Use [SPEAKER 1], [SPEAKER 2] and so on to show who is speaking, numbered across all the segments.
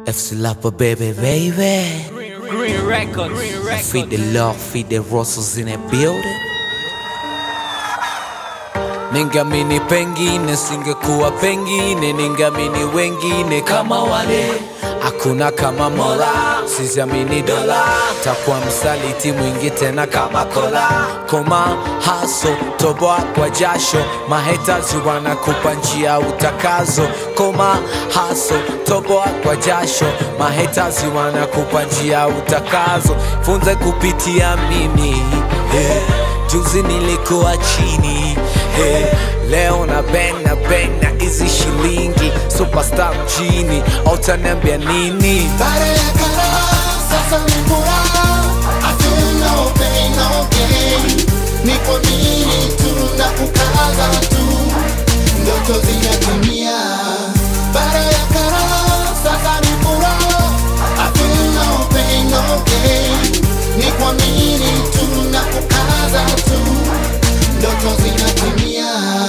[SPEAKER 1] FC Lapa baby baby
[SPEAKER 2] Green Records. Green
[SPEAKER 1] I feed the love, feed the Russells in that building Ningamini pengine singekuwa pengine ningamini wengine kama wale hakuna kama mola siziamini dola takuwa msaliti mwingi tena kama kola koma haso toboa kwa jasho mahetazi wanakupa njia utakazo koma haso toboa kwa jasho mahetazi wanakupa njia utakazo funze kupitia mimi hey. Juzi nilikuwa chini hey, leo na bang na bang na hizi shilingi superstar mjini autaniambia nini
[SPEAKER 3] Baada ya karaha, sasa ni furaha. I feel no pain, no gain. Ni kwa nini tuna kukaza tu, ndoto zinatimia. Baada ya karaha, sasa ni furaha. I feel no pain, no gain. Ni kwa nini tuna kukaza tu, ndoto zinatimia.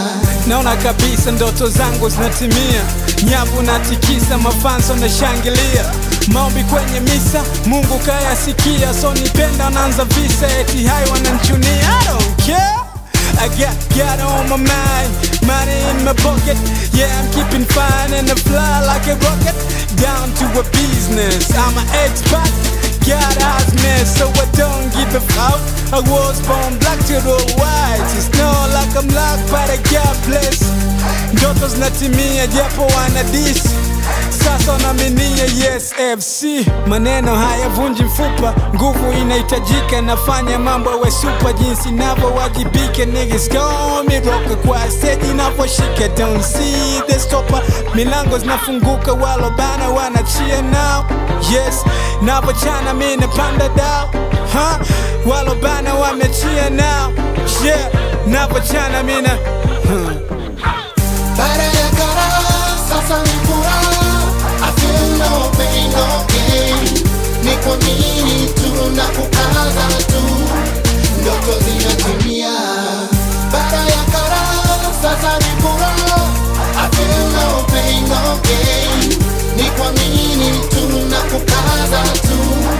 [SPEAKER 2] naona kabisa ndoto zangu zinatimia nyavu natikisa mafanso na shangilia maombi kwenye misa mungu kayasikia so nipenda naanza visa eti hai wananchunia I don't care I got God on my mind, money in my pocket. Yeah, I'm keeping fine and I fly like a rocket. Down to a business, I'm an expert. God has me, so I don't give a fuck. I was born black to the white. It's not like I'm locked, but I got bless. Ndoto zinatimia japo wana dis sasa wanaminia yes fc maneno hayavunji mfupa nguvu inahitajika nafanya mambo we supa jinsi navyowajibika niggas call me roka kwa stage inavyoshika don't see the stopper milango zinafunguka walobana wanachia now yes navochana mi napanda dao huh? walobana wamechia now yeah navochana mina huh.
[SPEAKER 3] Baada ya karaha, sasa ni furaha. I feel no pain, no gain. Ni kwa nini tuna kukaza tu, ndoto zinatimia. Baada ya karaha, sasa ni furaha. I feel no pain, no gain. Ni kwa nini tuna kukaza tu,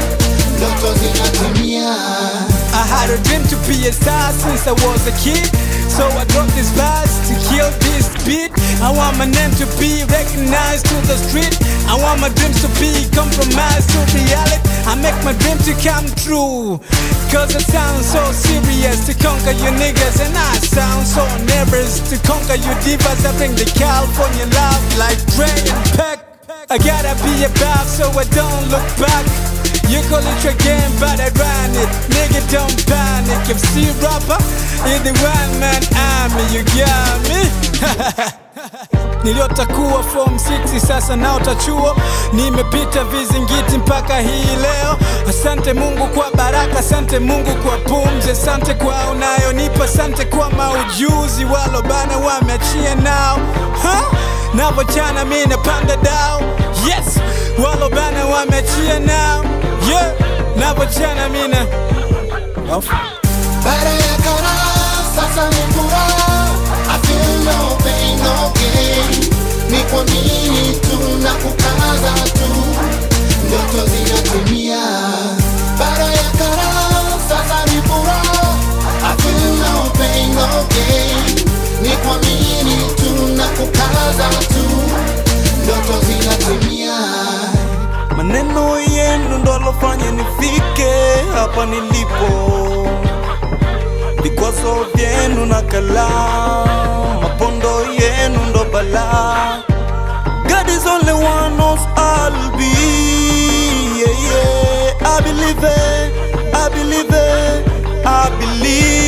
[SPEAKER 3] ndoto zinatimia.
[SPEAKER 2] I had a dream to be a star since I was a kid. So I dropped this verse to kill this beat. I want my name to be recognized to the street. I want my dreams to be compromised to reality. I make my dream to come true. Cause I sound so serious to conquer you niggas. And I sound so nervous to conquer you divas. I bring the California love like Dre and Peck. I gotta be above so I don't look back. You call it your game, but I run it. Nigga, don't panic. If see rapper in the one man army, you got me. niliyotakuwa form 6 sasa naota chuo nimepita vizingiti mpaka hii leo asante mungu kwa baraka asante mungu kwa pumzi asante kwa unayonipa asante kwa maujuzi walobana wameachia nao huh? navochana mi napanda dao yes walobana wameachia nao yeah navochana mina Off.
[SPEAKER 3] Baada ya karaha, sasa ni furaha. I feel no pain, no gain. Ni kwa nini tuna kukaza tu, ndoto zinatimia. Baada ya karaha, sasa ni furaha. I feel no pain, no gain. Ni kwa nini tuna kukaza tu, ndoto zinatimia.
[SPEAKER 4] Maneno yenu ndo alofanya nifike hapa nilipo, vikwazo vyenu na kala, mapondo yenu ndo bala. God is only one knows I'll be. Yeah, yeah. I believe it, I believe it, I believe